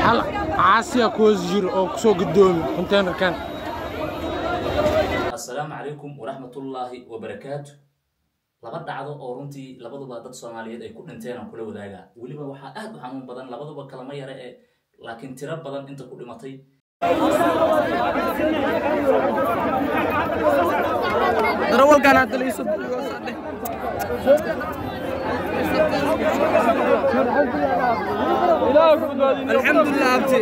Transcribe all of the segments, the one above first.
hal caasiya ku hoos jiro oo kusoo gudoomi containerkan assalaamu calaykum waraxmatullaahi wabarakaatu laba dhacdo oo runtii labaduba dad soomaaliyeed ay ku dhinteen aan kula wadaagaa weliba waxaa aad u xanuun badan labaduba kalama yare ee laakiin tiro badan inta ku dhimatay darawalkan hadda laiso alxamdulilah abti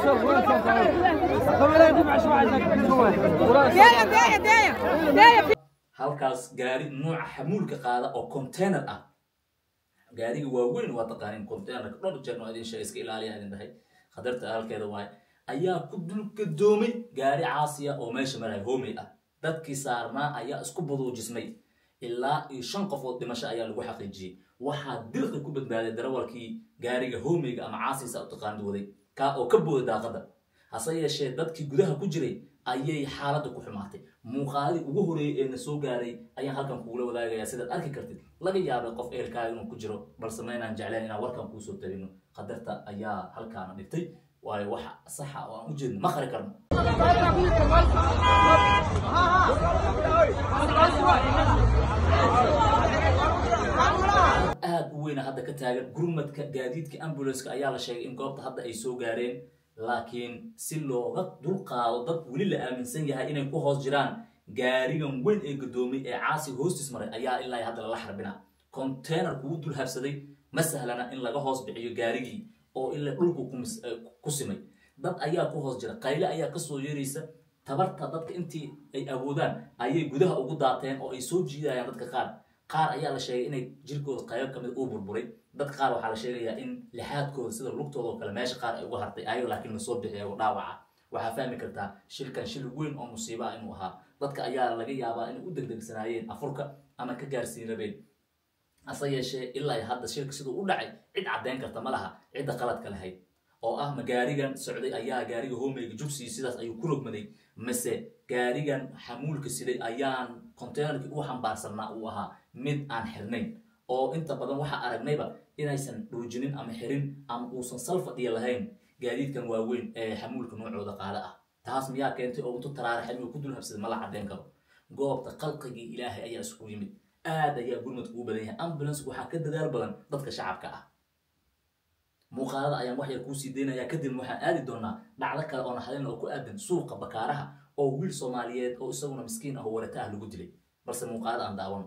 داية داية داية داية halkaas gaari nuuca xamuulka qaada oo container ah gaariga waaweyn waa taqaanin containerka dhowr jeer noo idin sheegay iska ilaaliya idin dhahay khatarta halkeeda waaye ayaa ku dulgadoomay gaari caasiya oo meesha maraya homey ah dadkii saarnaa ayaa isku baduujismay ilaa iyo shan qofood dhimasho ayaa lagu xaqiijiyey waxaa dirqi ku badbaaday darawalkii gaariga homeyga ama caasiisa u taqaanid waday kaa oo ka booday daaqada hase yeeshee dadkii gudaha ku jiray ayay xaaladda ku xumaatay muuqaalii ugu horeeyey ee na soo gaaray ayaan halkan kugula wadaagayaa sidaad arki kartid laga yaabay qof ehelkaaga inuu ku jiro balse maynaan jeclayn inaan warkan kuusoo tabino qadarta ayaa halkaana dhigtay waayo wax saxa oo aan u jeedno ma qari karno aad u weyna hadda ka taagan gurmadka gaadiidka ambulanska ayaa la sheegay in goobta hadda ay soo gaareen laakiin si looga dulqaado dad weli la aaminsan yahay inay ku hoos jiraan gaarigan weyn ee gadoomay ee caasi hoostis maray ayaa ilaa hadda lala xarbina container kugu dul habsaday ma sahlana in laga hoos bixiyo gaarigii oo ilaa dhulku ku mis- eh, ku simay dad ayaa ku hoos jira qayle ayaa kasoo yeeraysa tabarta dadka intii ay awoodaan ayay gudaha ugu daateen oo ay soo jiidayaan dadka qaar qaar ayaa la sheegay inay jirkooda qaybo ka mid uu burburay dad qaar waxaa la sheegayaa in lixaadkooda sida lugtooda oo kale meesha qaar ay uga hartay ayagoo laakiin lasoo bixiyay oo dhaawaca waxaa fahmi kartaa shilkan shil weyn oo musiibo ah inuu ahaa dadka ayaa laga yaabaa inay u degdegsanaayeen afurka ama ka gaarsiin rabeen hase yeeshee ilaa iyo hadda shilka siduu u dhacay cid caddeyn karta ma laha cidda qaladka lahayd oo ah ma gaarigan socday ayaa gaariga homeyga jugsiyi sidaas ayuu ku rogmaday mise gaarigan xamuulka siday ayaan containerkii u xambaarsanaa uu ahaa mid aan xirnayn oo inta badan waxaa aragnayba inaysan dhuujinin ama xirin ama uusan sal fadhiya lahayn gaadiidkan waaweyn ee xamuulka noocooda qaada ah taas miyaa keentay oo intu taraaraxay inuu ku dul habsaday ma la caddeyn karo goobta qalqigii ilaahay ayaa isugu yimid aad ayaa gurmadka ugu badan yahay ambulance waxaa ka dadaal badan dadka shacabka ah muuqaalada ayaan wax yar kuu sii daynayaa kadibna waxaan aadi doonaa dhacdo kale oo naxdin oo ku aadan suuqa bakaaraha oo wiil soomaaliyeed oo isaguna miskiin ah oo warata ah lagu dilay balse muuqaalada aan daawano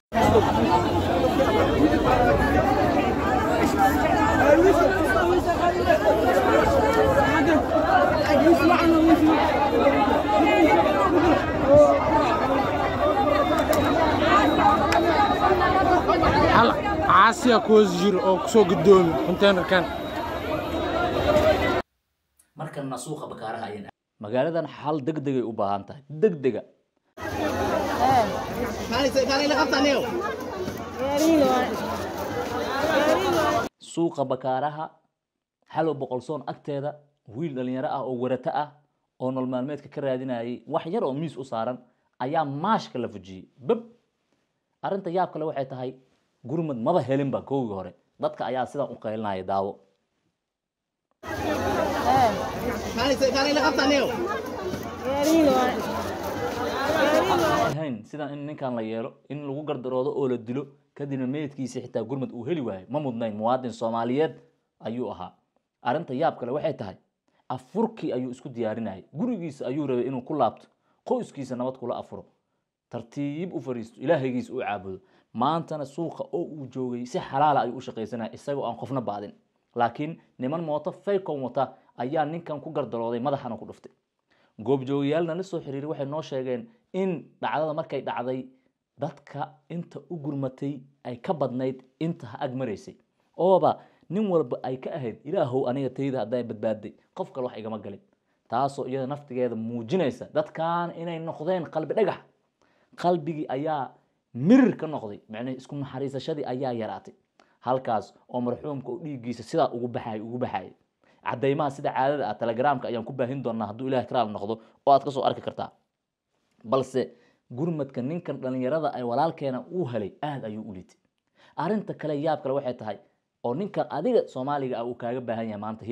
hal caasiya ku hoos jiro oo kusoo gudoomi containerkan markanna suuqa bakaaraha ayaan magaaladan xal degdegay u baahan tahay degdega suuqa bakaaraha xalow boqolsoon agteeda wiil dhalinyaro ah oo warato ah oo nolol maalmeedka ka raadinayay wax yar oo miis u saaran ayaa maashka la fujiyey bab arrinta yaab kale waxay tahay gurmad maba helinba koogii hore dadka ayaa sidan u qaylinaya daawo ahayn sidan in ninkan la yeelo in lagu gardaroodo oo la dilo kadibna meydkiisa xitaa gurmad uu heli waayo ma mudnayn muwaadin soomaaliyeed ayuu ahaa arrinta yaab kale waxay tahay afurkii ayuu isku diyaarinayay gurigiisa ayuu rabay inuu ku laabto qoyskiisa nabad kula afuro tartiib u fariisto ilaahaygiisa u caabudo maantana suuqa oo uu joogay si xalaala ayuu u shaqaysanaya isagoo aan qofna baadin laakiin niman mooto faycon wata ayaa ninkan ku gardarooday madaxana ku dhuftay goobjoogayaalna la soo xiriiray waxay noo sheegeen in dhacdada markay dhacday dadka inta u gurmatay ay ka badnayd inta ha ag maraysay ooba nin walba ay ka ahayd ilaahow aniga tayda hadday badbaaday qof kale wax igama galin taasoo iyada naftigeeda muujinaysa dadkan inay noqdeen qalbi dhagax qalbigii ayaa mirir ka noqday macnaha isku naxariisashadii ayaa yaraatay halkaas oo marxuumka oo dhiiggiisa sidaa ugu baxay ugu baxayay caddaymaha sida caadada ah telegramka ayaan ku baahin doonaa hadduu ilaah karaal noqdo oo aad kasoo arki kartaa balse gurmadka ninkan dhallinyarada ay walaalkeena uu helay aada ayuu u litay arrinta kale yaab kale waxay tahay oo ninkan adiga soomaaliga ah uu kaaga baahan yahay maanta hiilka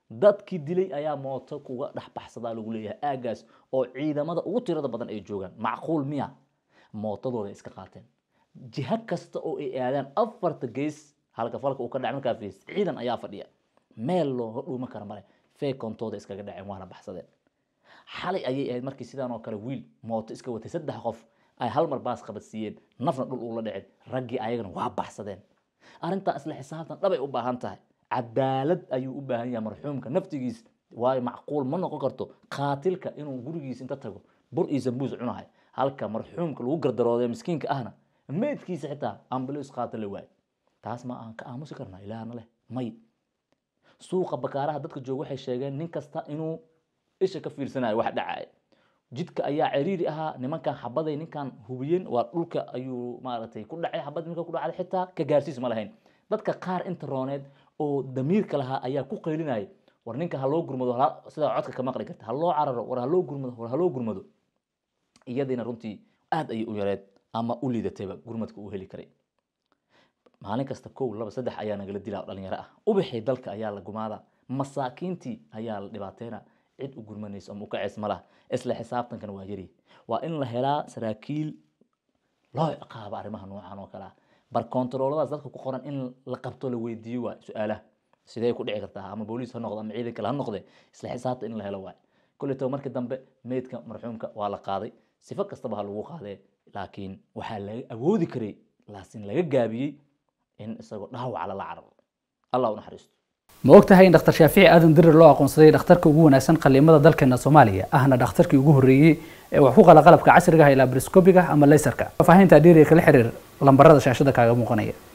dadkii dilay ayaa mooto kuga dhex baxsadaa lagu leeyahay aagaas oo ciidamada ugu tirada badan ay joogaan macquul miya mootadooda iska qaateen jiha kasta oo ay aadaan afarta gees halka falka uu ka dhacay markaa fiis ciidan ayaa fadhiya meel looga dhuuma kara male feekontooda iskaga dhaceen waana baxsadeen xalay ayay ahayd markii sidaan oo kale wiil mooto iska watay saddex qof ay hal mar baas qabadsiiyeen nafna dhul uula dhicin raggii ayagana waa baxsadeen arrintaa isla xisaabtan dhabay u baahan tahay cadaalad ayuu u baahan yahay marxuumka naftigiis waayo macquul ma noqon karto qaatilka inuu gurigiis inta tago bur iyo sambuus cunahay halka marxuumka lagu gardarooday miskiinka ahna meydkiisa xitaa ambulance qaata la waayo taas ma aan ka aamusi karnaa ilaahna leh may suuqa bakaaraha dadka jooga waxay sheegeen nin kasta inuu isha ka fiirsanayo wax dhacaya jidka ayaa ciriiri ahaa nimankan xabaday ninkan hubiyeen waa dhulka ayuu maaragtay ku dhacay xabad ninka ku dhacday xitaa ka gaarsiis ma lahayn dadka qaar inta rooneed oo damiirka lahaa ayaa ku qaylinaya war ninka ha loo gurmado hala- sidaa codka ka maqli karta ha loo cararo war ha loo gurmado war ha loo gurmado iyadiina runtii aad ayay u yareed ama u liidatayba gurmadka uu heli karay maalin kasta kow laba saddex ayaa nagala dilaa oo dhalinyaro ah ubixii dalka ayaa la gumaada masaakiintii ayaa la dhibaateena cid u gurmanayso ama u kaceys ma laha isla xisaabtankana waa yari waa in la helaa saraakiil loo ciqaabo arrimaha noocan oo kale ah bar kontarooladaas dadka ku qoran in la qabto la weydiiyo waay su-aalaha sidee ku dhici kartaa ama booliis ha noqdo ama ciidan kale ha noqde isla xisaabta in la helo waay kolletoo markii dambe meydka marxuumka waa la qaaday sifo kastaba ha lagu qaadee laakiin waxaa laga awoodi karay laasin laga gaabiyey in isagoo dhaawaca lala cararo allah u naxariisto ma og tahay in dhakhtar shaafici aadan dirir loo aqoonsaday dhakhtarka ugu wanaagsan qaliimada dalkeena soomaaliya ahna dhakhtarkii ugu horreeyey ee wax ku qala qalabka casriga ah ilaa briscobiga ama laysarka faahinta dheeriga kala xiriir lambarada shaashada kaaga muuqanaya